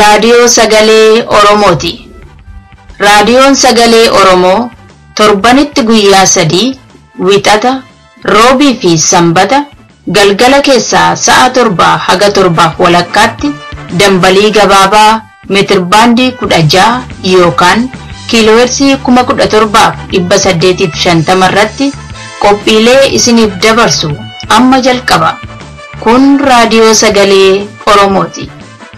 Raadiyoo Sagalee Oromooti. Raadiyoon Sagalee Oromoo torbanitti guyyaa sadii wixata roobii fi sanbata galgala keessaa sa'a torbaa haga torbaaf walakkaatti dambalii gabaabaa meetirbaandii kudha ja'a yookaan kiiloohersii kuma kudha torbaaf dhibba saddeetiif shantama irratti qophiilee isiniif dabarsu amma jalqaba. Kun raadiyoo sagalee Oromooti.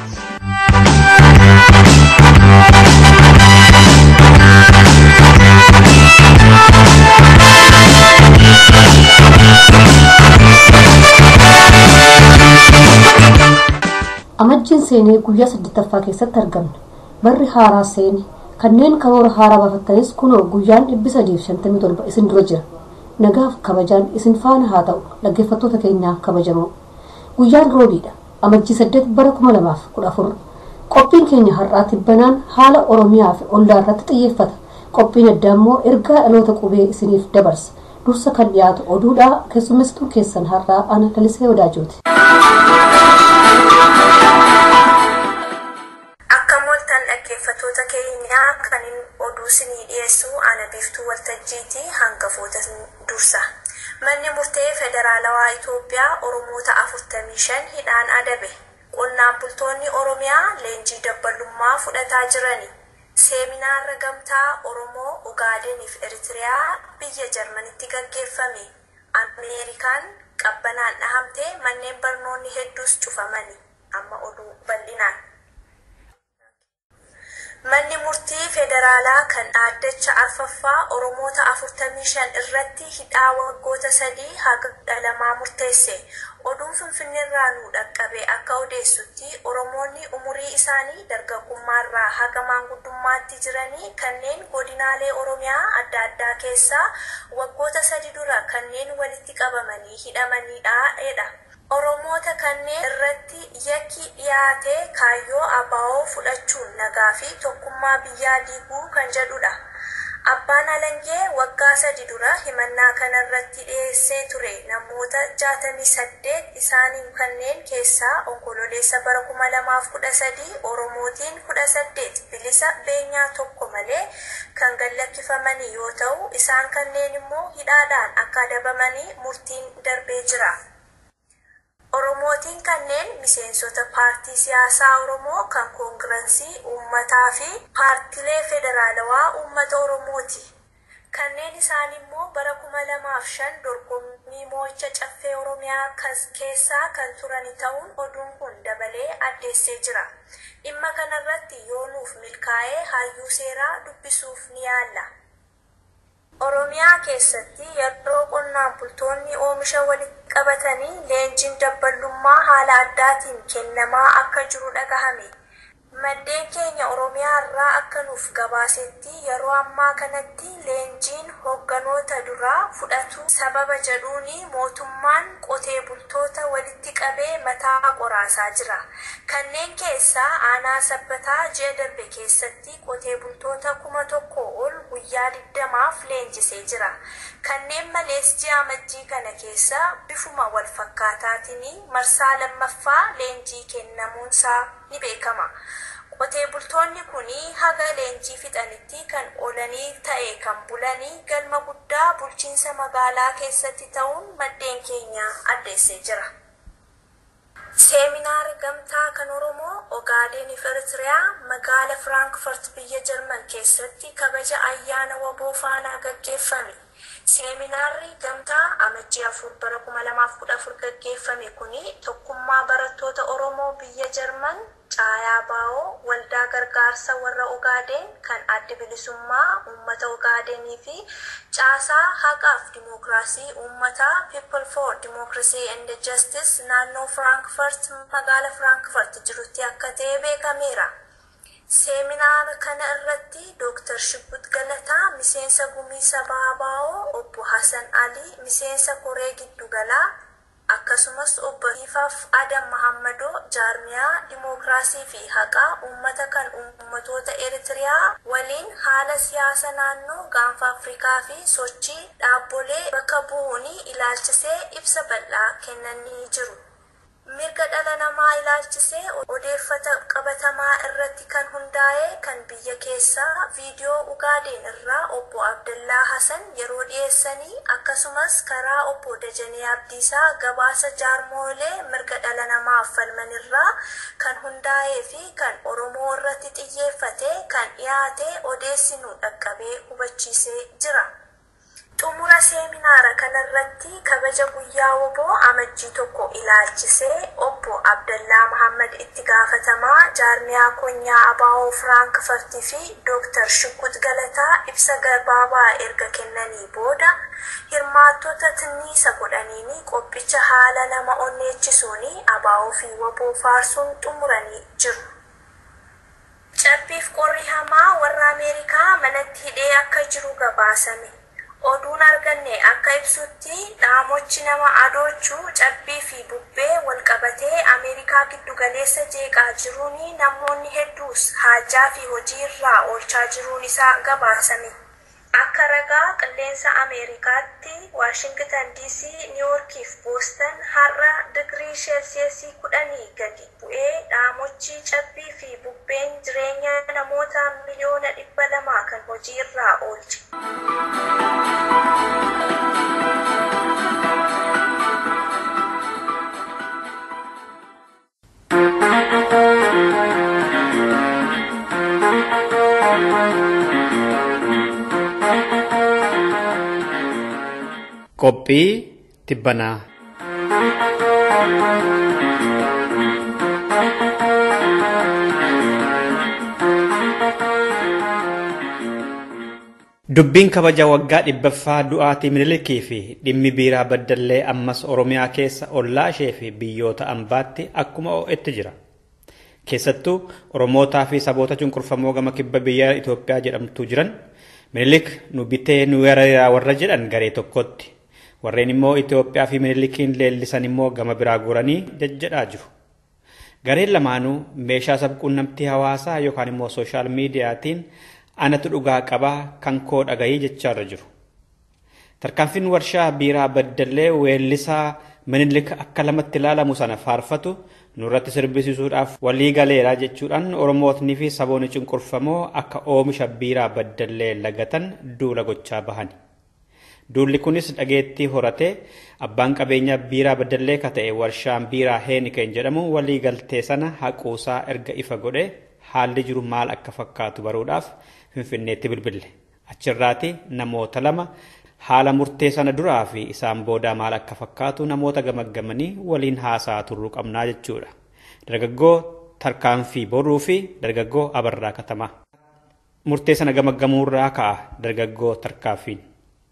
Amajjiin seenee guyyaa saddeettaffaa keessatti argamne. Barri haaraa seene kanneen karoora haaraa baafattanis kunoo guyyaan dhibbi sadiif shantamii torba isin dura jira. Nagaaf kabajaan isin faana haa ta'u dhaggeeffattoota keenyaa kabajamoo. Guyyaan roobiidha. Amajjii saddeet bara kuma lamaaf kudha afur. Qophiin keenya har'aa tibbanaan haala Oromiyaa fi ollaa irratti xiyyeeffata. Qophiin addaa immoo ergaa dhaloota qubee isiniif dabarsa. Dursa kan dhiyaatu oduudhaa keessummeessituu keessan har'aa ana lalisee wadaajooti. Akka mooltan dhaggeeffattoota keenyaa kan oduu isinii dhiyeessu ana biiftuu waltajjiitii hangafoota dursa. Manni murtee federaalawaa Itoophiyaa Oromoota 45 hidhaan adabe. Qonnaan bultoonni Oromiyaa leenjii dabbalummaa fudhataa jirani. Seeminaarra gamtaa Oromoo Ugaadeniif Eritiriyaa biyya Jarmanitti gaggeeffame. Ameerikaan qabbanaan dhahamtee manneen barnoonni hedduus cufamani. Amma oduu bal'inaan. Manni murtii federaalaa kan dhaaddacha arfaffaa Oromoota 45 irratti hidhaa waggoota sadii haga lamaa murteesse. Oduun Finfinneerraa nu dhaqqabe akka odeessutti Oromoonni umurii isaanii dargaggummaarraa haga maanguddummaatti jiranii kanneen godinaalee Oromiyaa adda addaa keessaa waggoota sadi dura kanneen walitti qabamanii hidhamaniidha. Oromoota kanneen irratti yakki dhiyaatee kaayyoo abaa'oo fudhachuun nagaa fi tokkummaa biyyaa diiguu kan jedhudha. Abbaan Alangee waggaa sadi dura himannaa kanarratti dhiyeessee ture namoota 68 isaanii kanneen keessaa onkololeessa bara 2013 Oromootiin 18 bilisa beenyaa tokko malee kan gallakkifamanii yoo ta'u isaan kanneen immoo hidhaadhaan akka adabamanii murtiin darbee jira. Oromootiin kanneen miseensota paartii siyaasaa Oromoo kan koongirensii uummataa fi paartilee federaalawaa uummata Oromooti. Kanneen isaan immoo bara kuma lamaaf shan dorgommii moo'icha caffee Oromiyaa keessaa kan turan ta'uun oduun kun dabalee addeessee jira. Dhimma kanarratti yoo nuuf milkaa'ee hayyuu seeraa dubbisuuf ni yaalla. Oromiyaa keessatti yeroo qonnaan bultoonni oomisha walitti qabatanii leenjiin dabballummaa haala addaatiin kennamaa akka jiru dhagahame. Maddeen keenya Oromiyaa irraa akka nuuf gabaasetti yeroo ammaa kanatti leenjiin hoogganoota duraa fudhatu sababa jedhuuni mootummaan qotee bultoota walitti qabee mataa qoraasaa jira. Kanneen keessaa aanaa sabbataa ji'a darbe keessatti qotee bultoota kuma tokko ol guyyaa digdamaaf leenjisee jira. Kanneen malees ji'a amajjii kana keessa bifuma wal fakkaataatiin marsaa lammaffaa leenjii kennamuunsaa ni beekama. Qotee bultoonni kuni haga leenjii fixanitti kan oolanii ta'e kan bulanii galma guddaa bulchiinsa magaalaa keessatti ta'uun maddeen keenya addeessee jira. Seeminaarri gamtaa kan Oromoo Ogaadeniif Eritiriyaa magaala Firaankfurt biyya Jarman keessatti kabaja ayyaana waboo faanaa gaggeeffame. Seeminaarri gamtaa amajjii afur bara kuma lamaaf kudha afur gaggeeffame kuni tokkummaa barattoota Oromoo biyya Jarman caayaa baa'oo waldaa gargaarsa warra Ogaadeen kan adda bilisummaa uummata Ogaadenii fi caasaa haqaaf dimookiraasii uummataa People for Democracy and Justice naannoo Firaankfurt magaala Firaankfurt jirutti akka ta'e beekameera. Seeminaara kana irratti Dooktar Shibbut Galataa, miseensa gumii sabaa baa'oo obbo Hassan Ali, miseensa koree giddu galaa akkasumas obbo Hiifaaf Adam Mahammadoo jaarmiyaa dimookiraasii fi haqaa uummata kan uummatoota Eritiriyaa waliin haala siyaasa naannoo gaanfa Afrikaa fi sochii dhaabbolee bakka bu'uun ilaalchisee ibsa bal'aa kennanii jiru. mirga dhala namaa ilaalchisee odeeffata qabatamaa irratti kan hundaa'e kan biyya keessaa viidiyoo ugaadeen irraa obbo Abdallaa Hasan yeroo dhiyeessanii akkasumas karaa obbo Dajanee Abdiisaa gabaasa jaarmoolee mirga dhala namaaf falman irraa kan hundaa'ee fi kan Oromoo irratti xiyyeeffate kan dhiyaate odeessinuu dhaqqabee hubachiisee jira. xumura seeminaara kanarratti kabaja guyyaa woboo amajjii tokko ilaalchisee obbo Abdallaa Muhammad itti gaafatamaa jaarmiyaa konyaa abaa'oo Firaankfartii fi Dooktar Shukut Galataa ibsa gabaabaa erga kennanii booda hirmaattota tinniisa godhaniini qophicha haala nama onneechisuuni abaa'oo fi woboo faarsuun xumuranii jiru. Cabbiif qorri hamaa warra Ameerikaa manatti hidhee akka jiru gabaasame. oduun arganne akka ibsutti dhaamochi nama adoochuu cabbii fi bubbee walqabatee ameerikaa giddugaleessa jeeqaa jiruun namoonni hedduus haajaa fi hojii irraa oolchaa jiruun isaa gabaasame. Akka ragaa qilleensa Ameerikaatti Waashingtan DC, Niiwoorkii fi Boostan har'a digirii sheelsiyesii kudhanii gadi bu'ee dhaamochi cabbii fi bubbeen jireenya namoota miliyoona dhibba lamaa kan hojii irraa oolche. Qophii tibbanaa. Dubbiin kabaja waggaa dhibbaffaa du'aatii minilikii fi dhimmi biiraa baddallee ammas Oromiyaa keessa ollaa ishee fi biyyoota ambaatti akkuma ho'etti jira. Keessattuu Oromootaa fi saboota cunqurfamoo gama kibba biyya Itoophiyaa jedhamtu jiran minilik nu bitee nu weeraraa warra jedhan garee tokkotti. Warreen immoo Itoophiyaa fi minilikiin leellisan immoo gama biraa guuranii jajjadhaa jiru. Gareen lamaanuu meeshaa sabquunnamtii hawaasaa yookaan immoo sooshaal miidiyaatiin anatu dhugaa qabaa kan koo dhagayii jechaarra jiru. Tarkaanfiin warshaa biiraa baddallee weellisaa minilik akka lamatti ilaalamu sana faarfatu nurratti sirbisiisuudhaaf walii galeera jechuudhaan Oromootni fi saboonni cunqurfamoo akka oomisha biiraa baddallee lagatan duula gochaa bahani. Duulli kunis dhageettii horatee abbaan qabeenyaa biiraa baddallee ka ta'e warshaan biiraa Heeniken jedhamu walii galtee sana haquusaa erga ifa godhe haalli jiru maal akka fakkaatu baruudhaaf Finfinneetti bilbille. Achirraati namoota lama haala murtee sana duraa fi isaan boodaa maal akka fakkaatu namoota gamaggamanii waliin haasaa turruu qabnaa jechuudha. Dargaggoo tarkaanfii boruu fi dargaggoo abarraa katamaa. Murtee sana gamaggamuurraa ka'a dargaggoo tarkaanfiin.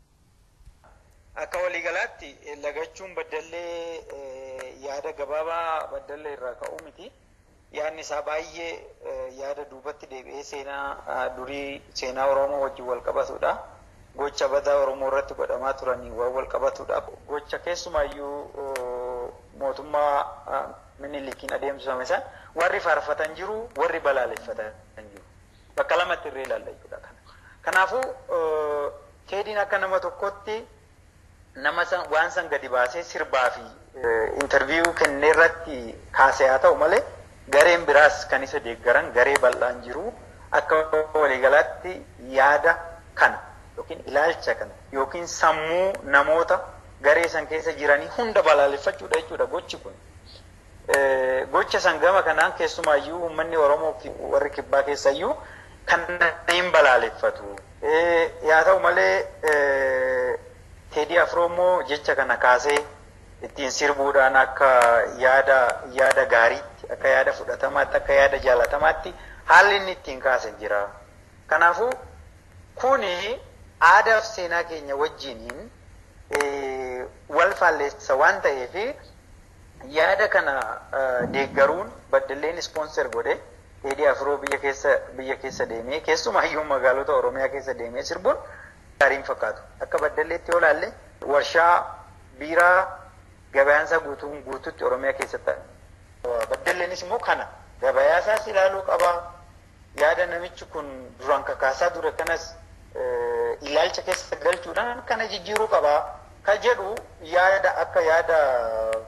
Akka waliigalaatti lagachuun baddallee yaada gabaabaa baddallee irraa ka'uu miti. Yaadni isaa baay'ee yaada duubatti deebi'ee seenaa durii seenaa Oromoo wajjin wal qabatudha. Gocha badaa Oromoo irratti godhamaa turanii waan wal qabatudha. Gocha keessumaayyuu mootummaa minilikiin adeemsifame san warri faarfatan jiru warri balaaleffatan jiru. Bakka lamatti irree ilaalla jechuudha. Kanaafuu keediin akka nama tokkotti nama san waan san gadi baasee sirbaa fi intarviiyuu kennee irratti kaasee haa ta'u malee gareen biraas kan isa deeggaran garee bal'aan jiru akka waliigalaatti yaada kana yookiin ilaalcha kana yookiin sammuu namoota garee san keessa jiranii hunda balaaleffachuudha jechuudha gochi kun. Gocha san gama kanaan keessumaayyuu uummanni Oromoo fi warri kibbaa keessayyuu kan hin balaaleffatu. Yaa ta'u malee Teedii Afroo immoo jecha kana kaasee ittiin sirbuudhaan akka yaada yaada gaariitti akka yaada fudhatamaatti akka yaada jaalatamaatti haalli inni ittiin kaase jira. Kanaafuu kuni aadaa fi seenaa keenya wajjiniin wal faalleessa waan ta'eef yaada kana deeggaruun baddalleen ispoonser godhe Teedii Afroo biyya keessa biyya keessa deemee keessumaayyuu magaalota Oromiyaa keessa deemee sirbuun gaariin fakkaatu. Akka baddalleetti yoo ilaalle warshaa biiraa gabayaansaa guutuun guututti Oromiyaa keessatti baddalleenis immoo kana gabayaasaas ilaaluu qaba. Yaada namichi kun duraan kakaasaa ture kanas ilaalcha keessa galchuudhaan kana jijjiiruu qaba. Ka jedhu yaada akka yaada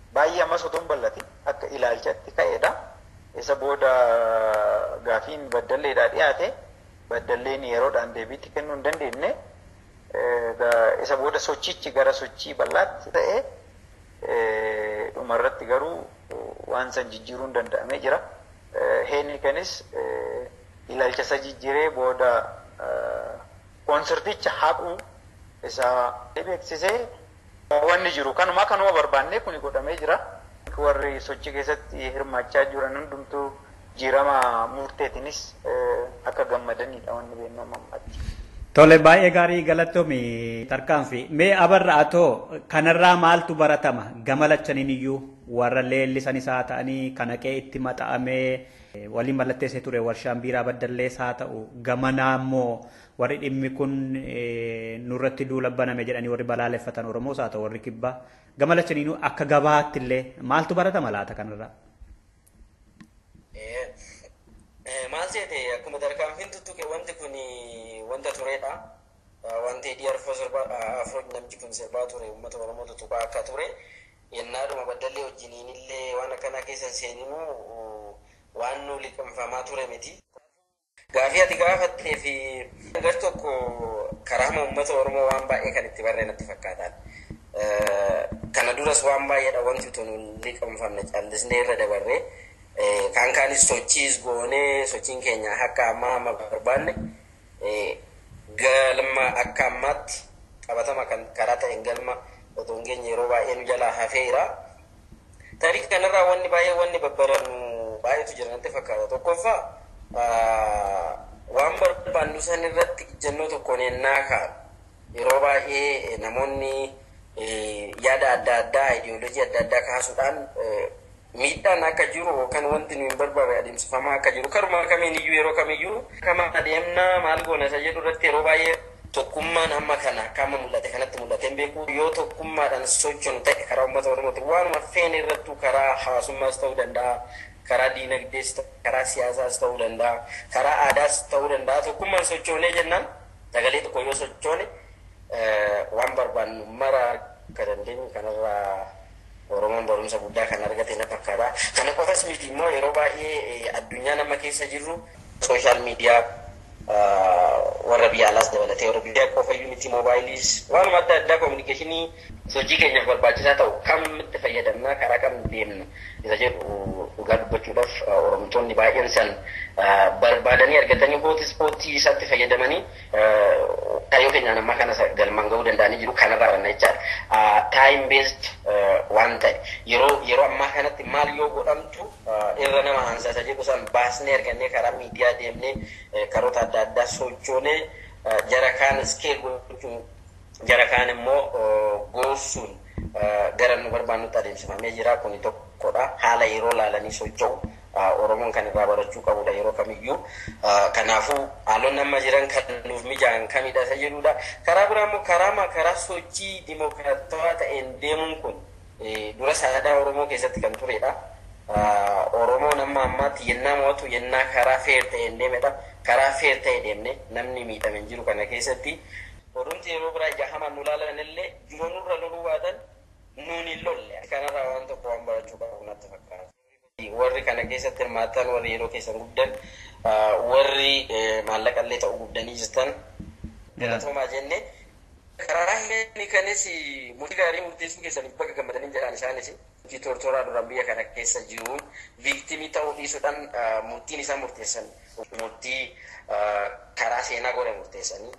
baay'ee ammas otoo hin bal'atin akka ilaalchatti ka'edha. Isa booda gaafiin baddalleedhaa dhiyaate baddalleen yeroodhaan deebiitti kennuu hin dandeenye isa booda sochichi gara sochii bal'aatti ta'e dhumarratti garuu waan san jijjiiruun danda'amee jira. Heenni kanis ilaalcha isa jijjiiree booda koonsarticha haquu isaa beeksisee wanni jiru kanuma kanuma barbaannee kuni godhamee jira. Warri sochii keessatti hirmaachaa jiran hundumtuu jijjiirama murteetinis akka gammadanidha wanni beekamu ammaatti. Tole baay'ee gaarii galatoomi tarkaanfi. Mee abarra atoo kanarraa maaltu baratama gama lachaniin iyyuu warra leellisanis haa ta'anii kan haqee itti maxxanamee waliin mallatteessee ture warshaan biiraa baddallees haa ta'u gamanaa immoo warri dhimmi kun nurratti duula baname jedhanii warri balaaleffatan Oromoos haa ta'u warri kibbaa gama lachaniinuu akka gabaatti illee maaltu baratama laata kanarraa? Maal seete akkuma tarkaanfiin tuttuqe wanti kun wanta turedha. Wanti dhiyar afro namichi kun sirbaa ture uummata Oromoo tuttuqaa akka ture. Yennaadhuma baddallee wajjiniin illee waan akkanaa keessan seeninuu waan nu liqimfamaa ture miti. Gaafii ati gaafattee fi gar tokko karaama uummata Oromoo waan baay'ee kan itti barree natti fakkaatan. Kana duras waan baay'eedha wanti utuu nu liqimfamne callisnee irra dabarree. kan kaanis sochiis goonee sochiin keenya akka ammaa amma barbaanne galma akka ammaatti qabatama kan karaa ta'een galma otoo hin geenye yeroo baay'ee nu jalaa hafeera. Tarii kanarraa wanni baay'ee wanni babbarannu baay'eetu jira natti fakkaata. Tokkoffaa waan barbaannu san irratti ijjannoo tokkoon ennaa kaa'u. Yeroo baay'ee namoonni yaada adda addaa, idiyoolojii adda addaa kaasuudhaan miidhaan akka jiru yookaan wanti nu hin barbaade adeemsifamaa akka jiru karuma kamiin iyyuu yeroo kamiyyuu kama adeemna maal goona isa jedhu irratti yeroo baay'ee tokkummaan amma kana kama mul'ate kanatti mul'ateen beeku yoo tokkummaadhaan sochoonu ta'e karaa uummata oromooti waanuma feene irrattuu karaa hawaasummaas ta'uu danda'a karaa diinagdees karaa siyaasaas ta'uu danda'a karaa aadaas ta'uu danda'a tokkummaan sochoonee jennaan sagalee tokko yoo sochoone waan barbaannu mara akka dandeenyu kanarraa Oromoon barumsa guddaa kan argate na fakkaata. Kana qofas miti immoo yeroo baay'ee addunyaa nama keessa jirru sooshaal miidiyaa warra biyya alaas dabalatee warra biyya qofa iyyuu miti moobaayiliis waanuma adda addaa koominikeeshinii sochii keenyaaf barbaachisaa ta'u kamitti fayyadamna karaa kam deemna isa jedhu dhugaa dubbachuudhaaf oromtoonni baay'een san barbaadanii argatanii hooti ispoortii isaatti fayyadamanii kaayyoo keenyaan amma kana galmaan ga'uu danda'anii jiru kanarraa banna jechaadha. Time based waan ta'e yeroo yeroo ammaa kanatti maal yoo godhamtu irra nama hansaasa jedhu san baasnee argannee karaa miidiyaa deemnee karoota adda addaa sochoonee jara kaan iskeel gochuun jara kaan immoo goossuun gara nu barbaannutti adeemsifamee jira kuni tokkodha haala yeroo laalanii socho'u oromoon kan irraa barachuu qabudha yeroo kamiyyuu kanaafuu haalonni amma jiran kan nuuf mijaa'an kamidha isa jedhudha karaa biraa immoo karaa karaa sochii dimokiraatawaa ta'een deemuun kun dura saadaa oromoo keessatti kan turedha. Oromoon amma ammaatti yennaa mo'atu yennaa karaa feer ta'een deemedha. Karaa feer ta'e deemne namni miidhame jiru kana keessatti odumti yeroo biraa jahaman nu laalan illee jiroo nurra loluu baatan nuun hin lolle. Kanarraa waan tokko waan barachuu qabu natti fakkaata. Warri kana keessatti hirmaatan warri yeroo keessan guddan warri maallaqa illee ta'uu guddanii jirtan. Galatoomaa jenne karaa hin kanis murtii gaarii murteessuu keessaniif bakka gammadanii jedhan isaanis. hojii tortoraa duraan biyya kana keessa jiruun viiktimii ta'uu dhiisuudhaan murtiin isaa murteessan murtii karaa seenaa godhe murteessanii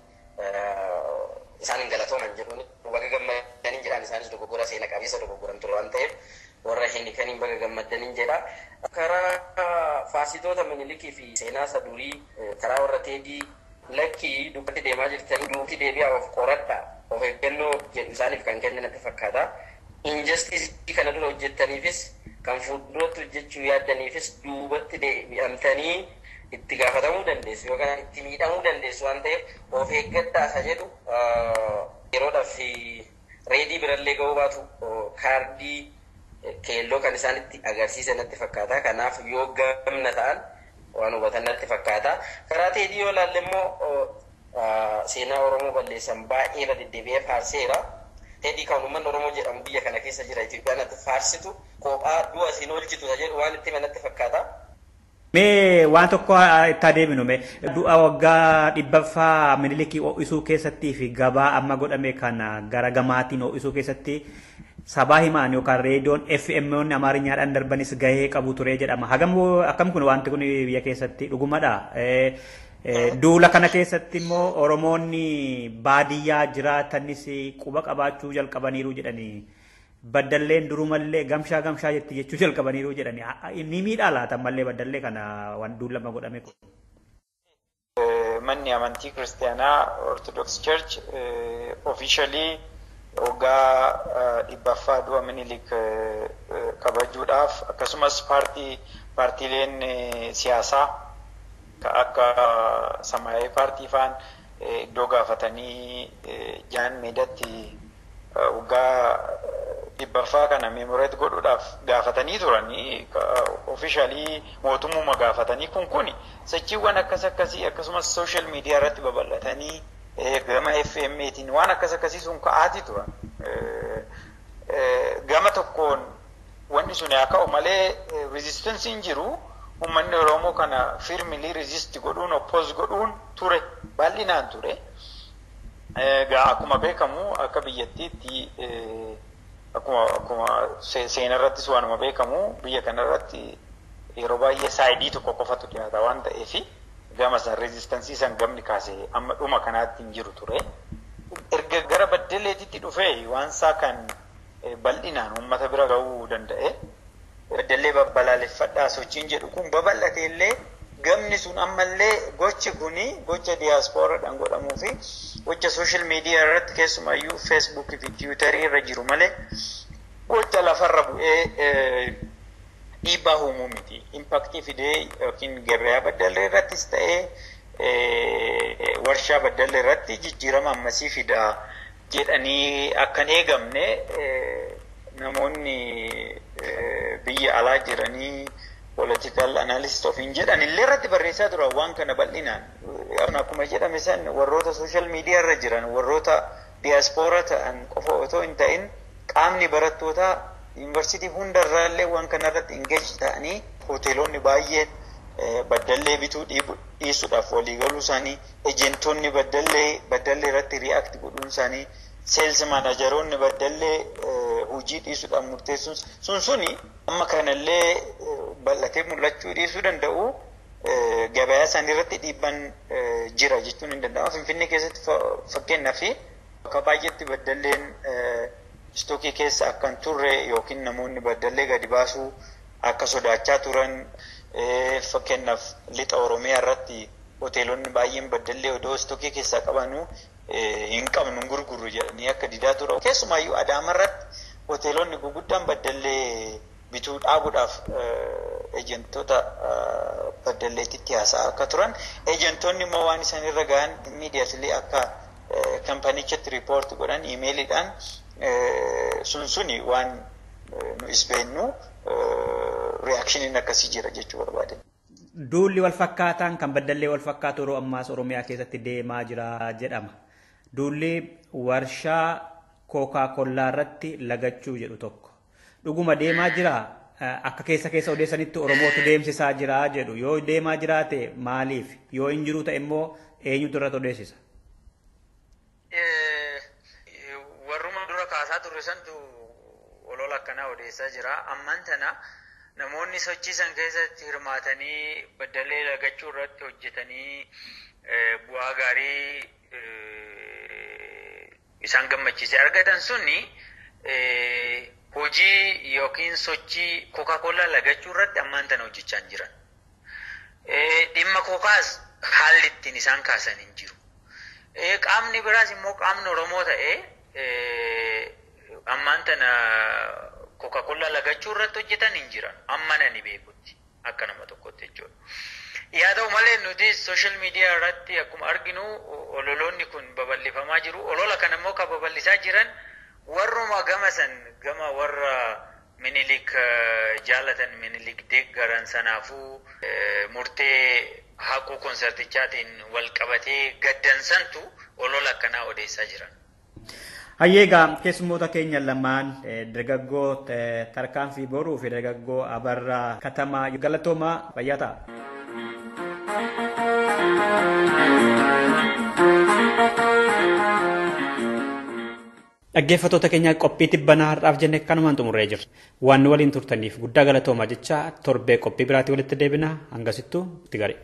isaan hin galatooman jedhuun baga gammadanii jedhaan isaanis dogoggora seena qabeessa dogoggoran ture waan ta'eef warra hinikaniin baga gammadanii jedha. Karaa faasitoota minilikii fi seenaa isa durii karaa warra teedii lakkii dubbatti deemaa jirtanii duuti deebi'aa of qoradha of eeggannoo jedhu isaaniif kan kenne natti fakkaata. injustice kana dura hojjettaniifis kan fuulduratti hojjechuu yaaddaniifis duubatti deebi'amtanii itti gaafatamuu dandeessu yookaan itti miidhamuu dandeessu waan ta'eef of eeggadhaa isa jedhu yeroodhaaf reedii birallee ga'uu baatu kaardii keelloo kan isaan itti agarsiisan natti fakkaata kanaaf yoo gamna ta'an waan hubatan natti fakkaata karaa teedii yoo laalle immoo seenaa oromoo balleessan baay'ee irra deddeebi'ee faarseera. Fedhii kan uummanni Oromoo jedhamu biyya kana keessa jira Itoophiyaan natti faarsitu kophaa du'a isiin oolchitu jedhu waan itti manatti fakkaata. Mee waan tokko itti adeeminu mee du'a waggaa dhibbaffaa minilikii ho'isuu keessattii fi gabaa amma godhame kana gara gamaatiin ho'isuu keessatti sabaa himaan yookaan reediyoon FM'n amaarinyaadhaan darbanis gahee qabu ture jedhama. Hagam akkam kun wanti kun biyya keessatti dhugumadha. Duula kana keessatti immoo Oromoonni baadiyyaa jiraatanis quba qabaachuu jalqabaniiru jedhanii baddalleen durumallee gamshaa gamshaa jetti jechuu jalqabaniiru jedhanii ni miidhaa laata ammallee baddallee kana waan duulama godhame kun. Manni amantii kiristaanaa Orthodox Church officially waggaa dhibbaffaa du'a minilik kabajuudhaaf akkasumas paartii paartiileen siyaasaa akka samaayee paartii faan iddoo gaafatanii jaan meedatti waggaa dhibbaffaa kana meemoreet godhuudhaaf gaafatanii turanii ofishaalii mootummaa gaafatanii kun kun sochiiwwan akkas akkasii akkasumas sooshaal miidiyaa irratti babal'atanii gama FM'tiin waan akkas akkasii sun ka'aatii turan. Gama tokkoon wanni sun haa ka'u malee rezistensiin jiru uummanni Oromoo kana firmilii rezist godhuun oppoos godhuun ture bal'inaan ture. Egaa akkuma beekamu akka biyyattiitti akkuma akkuma seenaa irrattis waanuma beekamu biyya kanarratti yeroo baay'ee saayidii tokko qofatu dhiyaata waan ta'eef gama san rezistansii san gamni kaasee amma dhuma kanaatti hin jiru ture. Erga gara baddaleetitti dhufee waan isaa kan bal'inaan uummata bira gahuu danda'e. Baddallee balaaleffadhaa sochiin jedhu kun babal'ate illee gamni sun ammallee gochi kuni gocha diyaaspooraadhaan godhamuu fi gocha sooshaal miidiyaa irratti keessumayyuu feesbuukii fi tiwiitarii irra jiru malee gocha lafarra bu'ee dhiibbaa uumuu miti. Impaaktii fidee yookiin gabayaa baddallee irrattis ta'ee warshaa baddallee irratti jijjiirama ammasii fida jedhanii akkan eegamne namoonni biyya alaa jiranii political analyst ofiin jedhan illee irratti barreessaa tura waan kana bal'inaan. Akkuma jedhame san warroota social media irra jiran warroota diaspora ta'an qofa otoo hin ta'in qaamni barattootaa yuunivarsiitii hundarraallee waan kanarratti engage ta'anii hoteelonni baay'een baddallee bituu dhiisuudhaaf waliigaluu isaanii ejentoonni baddallee baddallee irratti react godhuun isaanii seels maanajaroonni baddallee hojii dhiisuudhaan murteessuun sun suni amma kanallee bal'atee mul'achuu dhiisuu danda'u gabayaa isaanii irratti dhiibban jira jechuun hin danda'amu. Finfinnee keessatti fakkeenyaaf bakka baay'eetti baddalleen istookii keessa akka hin turre yookiin namoonni baddallee gadi baasuu akka sodaachaa turan fakkeenyaaf lixa Oromiyaa irratti hoteelonni baay'een baddallee odoo istookii keessaa qabanu hin qabnu gurgurru jedhanii akka didaa ture. Keessumaayyuu Adaama irratti hoteelonni guguddaan baddallee bituu dhaabuudhaaf ejentoota baddalleetitti haasa'aa akka turan ejentoonni immoo waan isaan irra gahan miidiyaatilee akka kampanichatti riipoorti godhan iimeeliidhaan sun suni waan nu isbeennu reaakshiniin akkasii jira jechuu barbaade. Duulli wal fakkaataan kan baddallee wal fakkaatu yeroo ammaas Oromiyaa keessatti deemaa jira jedhama. Duulli warshaa kookaa kollaa irratti lagachuu jedhu tokko. Dhuguma deemaa jira akka keessa keessa odeessanitti Oromootu deemsisaa jira jedhu. Yoo deemaa jiraate maaliif? Yoo hin jiru ta'e immoo eenyutu irratti odeessisa? Warruma dura kaasaa turre santu olola akkanaa odeessaa jira. Ammaan tana namoonni sochiisan keessatti hirmaatanii baddallee lagachuu irratti hojjetanii bu'aa gaarii isaan gammachiise argatan sunni hojii yookiin sochii kookaa-koolaa lagachuu irratti ammaan tana hojjechaa hin jiran. Dhimma kookaas haalli ittiin isaan kaasan hin jiru. Qaamni biraas immoo qaamni Oromoo ta'ee ammaan tana kookaa-koolaa lagachuu irratti hojjetan hin jiran. Amma nani beekutti akka nama tokkotti jechuudha. Yaa ta'u malee nuti sooshaal miidiyaa irratti akkuma arginu ololoonni kun babal'ifamaa jiru. Olola kana immoo kan babal'isaa jiran warruma gama san gama warra minilik jaalatan minilik deeggaran sanaafuu murtee haquu konsertichaatiin wal qabatee gaddansantu olola akkanaa odeessaa jiran. Hayyeegaa keessummoota keenya lamaan dargaggoo tarkaanfii boruu fi dargaggoo abarraa katamaa galatoomaa fayyaa ta'a. Dhaggeeffattoota keenya qophii tibbanaa har'aaf jenne kanumaan xumurree jirra. Waan nu waliin turtaniif guddaa galatoomaa jecha torbee qophii biraatii walitti deebina hangasittuu itti gari.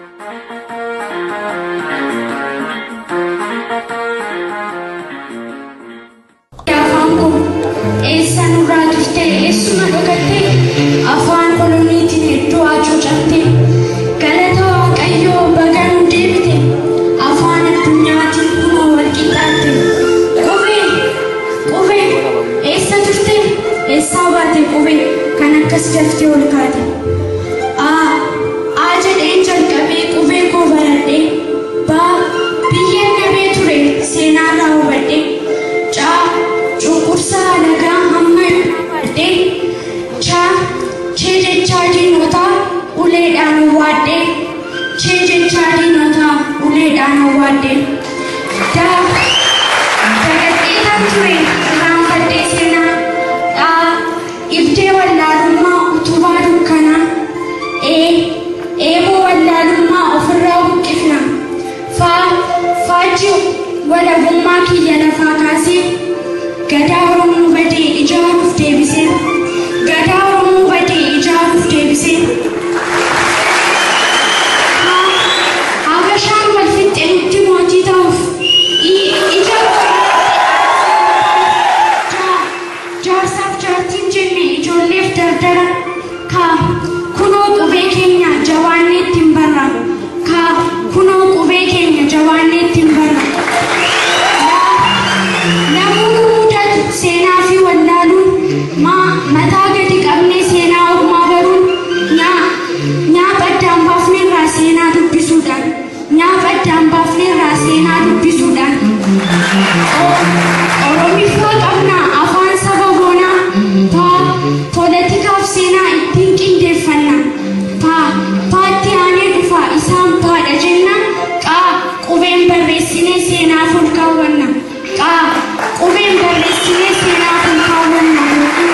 afaan koo eessa nurraa turte eessuma dhokatte afaan koloniitiin hedduu hacuucamte galata waaqayyoo baga nu deebite afaan addunyaatiin kunoo walqixxaatte qubee qubee eessa turte eessaa baate qubee kan akkas daftee ol kaate aa aa jedheen jalqabee qubee koo baradhee baa biyyeen nabee ture seenaarraa hubadhee caa cunqursaa nagaa hamma hubadhee chaa chee jechaa diinotaa uleedhaan hawwaadhee chee jechaa diinotaa uleedhaan hawwaadhee daa dagadhee kan ture irraanfadhee seenaa dhaa ibdee wallaalummaa utubaa dukkanaa ee eeboo wallaalummaa ofirraa buqqifna faa faajji walabummaa kiyya lafaa kaasee gadaa oromoo badee ijaaruuf deebisee gadaa oromoo badee ijaaruuf deebisee habashaan wal fixxe nutti mootii ta'uuf ija jaarsaaf jaartiin jenne ijoolleef dardara kaa kunoo qubee keenya jawaannee ittiin barra kaa kunoo qubee keenya jawaannee ittiin barra namoonni mudatu seenaa fi wallaaluun maa mataa gadi qabnee seenaa ormaa baruun nyaa nyaapa addaan baafneerraa seenaa dubbisuudhaan nyaapa addaan baafneerraa seenaa dubbisuudhaan oromiffaa qabnaa afaan saba boonaa paa poolitikaaf seenaa ittiin qindeeffanna paa paatti aanee dhufa isaan paadha jenna qaa qubeen barreessinee seenaaf ol kaawwanna qaa qubeen barreessinee seenaaf ol kaawwanna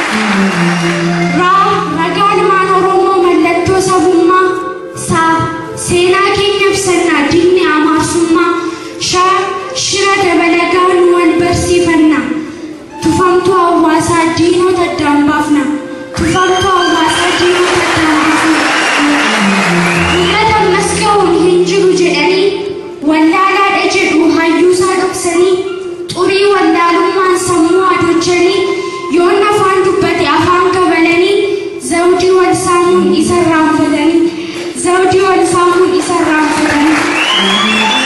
raa ragaa ilmaan oromoo mallattoo sabummaa saa seenaa keenya ibsannaa diinni amaarsummaa shaa shira dabalagaa nu wal barsiifanna tufamtuu hawaasaa diinota addaan baafna tufamtuu hawaasaa diinota addaan baafna mul'ata ammas ga'uun hin jiru jedhanii wallaalaadha jedhu hayyuusaa dhoksanii xurii wallaalummaan sammuu adochanii yoon afaan dubbate afaan kabalanii zawdii wal saamuun isa irraanfatanii zawdii wal saamuun isa irraanfatanii.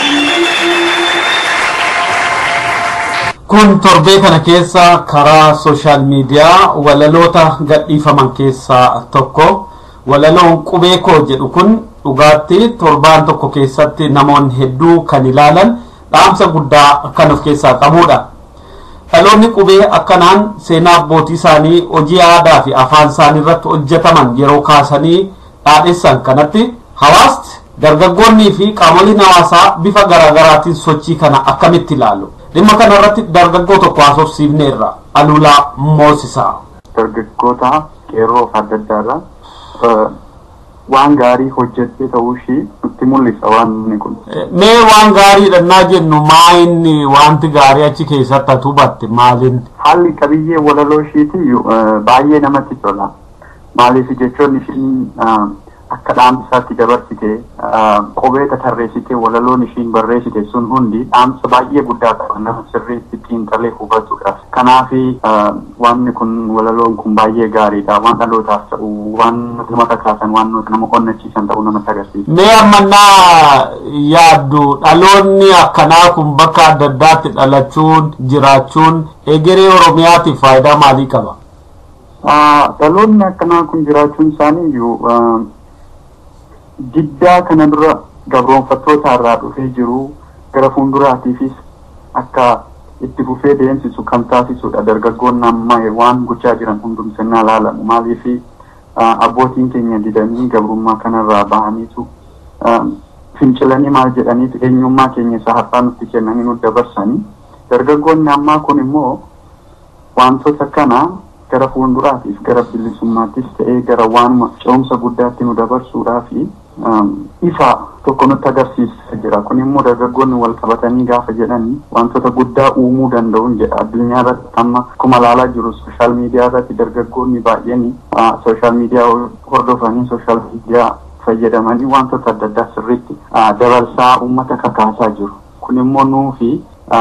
Kun torbee kana keessa karaa sooshaal miidiyaa walaloota gadhiifaman keessaa tokko. Walaloon qubee koo jedhu kun dhugaatti torbaan tokko keessatti namoonni hedduu kan ilaalan dhaamsa guddaa kan of keessaa qabudha. Dhaloonni qubee akkanaan seenaa abbootii isaanii hojii aadaa fi afaan isaanii irratti hojjetaman yeroo kaasanii dhaadheessan kanatti hawaasti dargaggoonnii fi qaamoleen hawaasaa bifa garaagaraatiin sochii kana akkamitti ilaalu? dhimma kana irratti dargaggoo tokko haasofsiifneerra alulaa moosisaa. Dargaggoota qeerroo fi adda addaarra waan gaarii hojjettee ta'uu ishii nutti mul'isa waan inni kun. Mee waan gaarii dhannaa jennu maa inni wanti gaarii achi keessatti ati hubatte maaliin? Haalli qabiyyee walaloo ishiiti baay'ee namatti tola. Maaliif jechoonni ishiin akka dhaamsaatti dabarsite qubee tarreessitee walaloon ishiin barreessite sun hundi dhaamsa baay'ee guddaa qaba nama sirriitti xiinxalee hubatuudhaaf. Kanaaf wanni kun walaloon kun baay'ee gaariidha waan dhalootaaf ta'u waan nama kakaasan waan nama onnachiisan ta'uu namatti agarsiisa. Mee ammannaa yaaddu dhaloonni akkanaa kun bakka adda addaatti dhalachuun jiraachuun egeree Oromiyaatiif faayidaa maalii qaba? Dhaloonni akkanaa kun jiraachuun isaanii iyyuu diddaa kana dura gabroonfattoota irraa dhufee jiru gara fuulduraatiifis akka itti fufee deemsisu kan taasisudha dargaggoonni amma waan gochaa jiran hundumsannaa laalamu maaliif abbootiin keenya didanii gabrummaa kanarraa bahaniitu fincilanii maal jedhaniif eenyummaa keenya isa har'aa nutti kennanii nu dabarsanii Dargaggoonni ammaa kun immoo wantoota kana gara fuulduraatiif gara bilisummaattis ta'ee gara waanuma ce'umsa guddaatti nu dabarsuudhaaf ifa tokko nutti agarsiisaa jira. Kun immoo dargaggoonni wal qabatanii gaafa jedhan wantoota guddaa uumuu danda'uun jedha. Addunyaa irratti amma akkuma ilaalaa jiru sooshaal miidiyaa irratti dargaggoonni baay'een sooshaal miidiyaa hordofanii sooshaal miidiyaa fayyadamanii wantoota adda addaa sirriitti dabarsaa uummata kakaasaa jiru. Kun immoo nuufi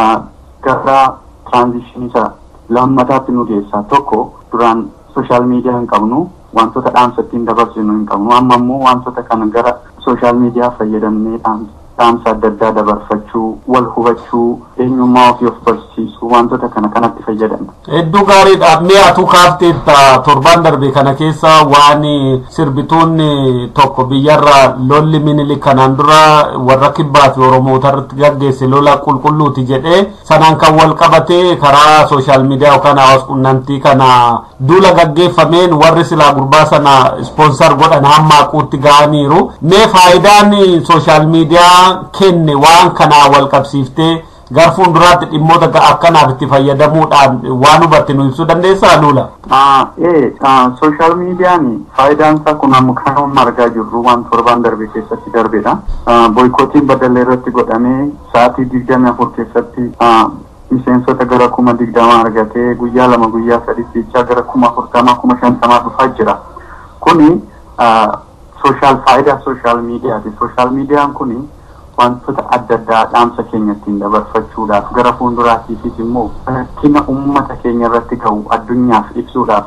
gara tiraanzishinii isa lammataatti nu geessaa tokko duraan sooshaal miidiyaa hin qabnu wantoota dhaamsa ittiin dabarsinu hin qabnu amma immoo wantoota kana gara sooshaal miidiyaa fayyadamnee dhaamsa adda addaa dabarfachuu wal hubachuu eenyummaa ofii of barsiisuu wantoota kana kanatti fayyadamna. Hedduu gaariidha. Mi'aatu kaafteetta torban darbe kana keessa waan sirbituun tokko biyyarra lolli minilik kanaan dura warra kibbaa fi oromoota irratti gaggeesse lola qulqulluuti jedhee sanaan kan wal qabate karaa sooshaal miidiyaa yookaan hawaas qunnamtii kana duula gaggeeffameen warri silaa gurbaa sana ispoonsar godhan hamma haquutti ga'aniiru. Mee faayidaan sooshaal miidiyaa kenne waan kanaa wal qabsiiftee gara fuulduraatti dhimmoota akkanaaf itti fayyadamuudhaan waan hubatte nu ibsuu dandeessaa luula? Ee, sooshaal miidiyaan faayidaan isaa kun amma kan argaa jirru waan torban darbe keessatti darbedha. Boykootiin badallee irratti godhamee sa'aatii digdami afur keessatti miseensota gara kuma digdama argatee guyyaa lama guyyaa sadiitti jechaa gara kuma afurtamaa kuma shantamaa dhufaa jira. Kuni sooshaal faayidaa sooshaal miidiyaati. Sooshaal miidiyaan kuni wantoota adda addaa dhaamsa keenya ittiin dabarfachuudhaaf gara fuulduraatiifis immoo rakkina uummata keenya irratti ga'u addunyaaf ibsuudhaaf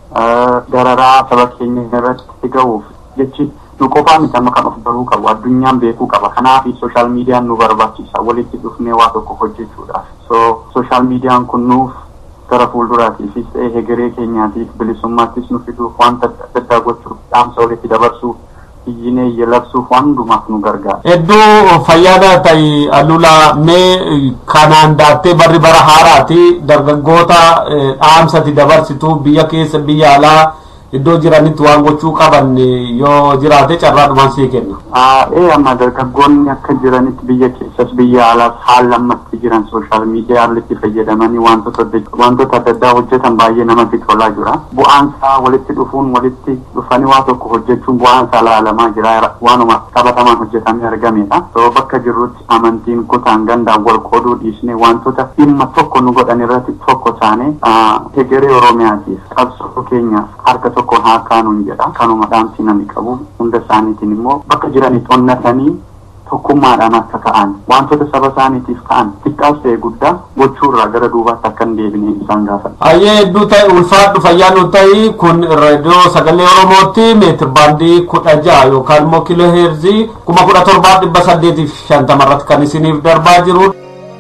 dararaa saba keenya irratti ga'uuf jechi nu qofaa miti amma kan of baruu qabu addunyaan beekuu qaba kanaaf sooshaal miidiyaan nu barbaachisa walitti dhufnee waa tokko hojjechuudhaaf so sooshaal miidiyaan kun nuuf gara fuulduraatiifis ta'ee hegeree keenyaatiif bilisummaattis nu fiduuf wanta adda addaa gochuuf dhaamsa walitti dabarsuuf iyyinee yelabsuuf waan hundumaaf nu gargaara. Hedduu fayyaada ta'e alula mee kanaan daattee barri bara haaraati dargaggoota dhaamsati dabarsitu biyya keessa biyya alaa iddoo jiranitti waan gochuu qaban yoo jiraate carraadhumaan sii kenna. Ee amma dargaggoonni akka jiranitti biyya keessas biyya alaas haala ammatti jiran sooshaal miidiyaa irratti fayyadamanii wantoota wantoota adda addaa hojjetan baay'ee namatti tolaa jira. Bu'aan isaa walitti dhufuun walitti dhufanii waa tokko hojjechuun bu'aan isaa ilaalamaa jira waanuma qabatamaan hojjetamee argamedha. So bakka jirrutti amantiin kutaan gandaan wal qooduu dhiisnee wantoota dhimma tokko nu godhan irratti tokko taane hegeree Oromiyaatiif qabsoo keenyaaf harka tokko haa kaanuun jedha. Kanuma dhaamsi namni qabu hunda isaaniitiin immoo bakka jiranitti onnatanii tokkummaadhaan akka ta'an wantoota saba isaaniitiif ta'an xiqqaas ta'e guddaa gochuurraa gara duubaatti akka hin deebine isaan gaafata. Ayyee hedduu ta'e ulfaadhu fayyaa nu ta'e kun raadiyoo sagalee Oromootti meetir baandii kudha ja'a yookaan immoo kiiloo heerzii kuma kudha torbaa dhibba saddeetiif shantama irratti kan isiniif darbaa jiru.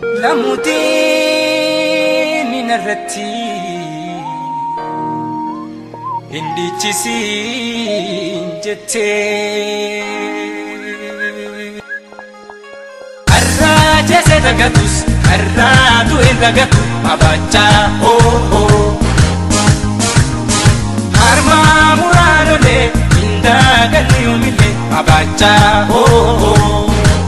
Namuutiin irratti indichisiin jettee. Har'aa jese dagatus har'aa du'e dagatu abachaa oo. Harmaa muraanolee indaagalli yoomillee abachaa oo.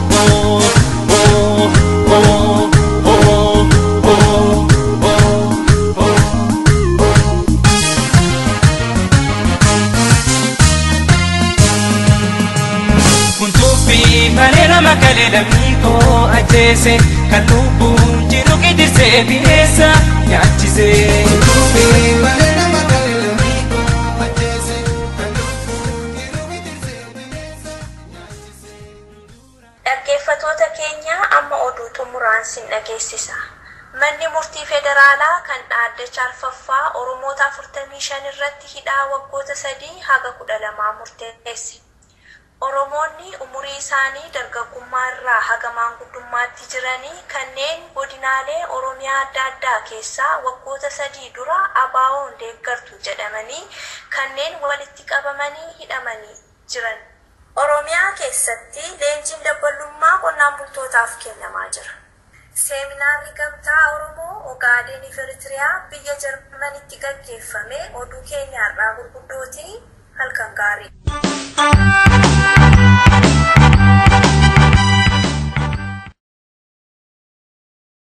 malee nama kalee lammii koo ajjeese kan lubbuun jiru gidirsee bineensa nyaachise. malee nama kalee lammii koo ajjeese kan lubbuun jiru gidirsee bineensa nyaachise. Dhaggeeffatoota keenya amma oduu xumuraan sin dhageessisa. Manni murtii federaalaa kan dhaaddacha arfaffaa Oromoota 45 irratti hidhaa waggoota sadii haga 12 murteesse. Oromoonni umurii isaanii dargaggummaa irraa haga maanguddummaatti jiranii kanneen godinaalee Oromiyaa adda addaa keessaa waggoota sadii dura abaawoon deeggartu jedhamanii kanneen walitti qabamanii hidhamanii jiran. Oromiyaa keessatti leenjiin dabbalummaa qonnaan bultootaaf kennamaa jira. Seeminaarri gamtaa Oromoo Ogaaden Eritiriyaa biyya Jarmanitti gaggeeffame oduu keenya har'aa gurguddootii halkan gaarii.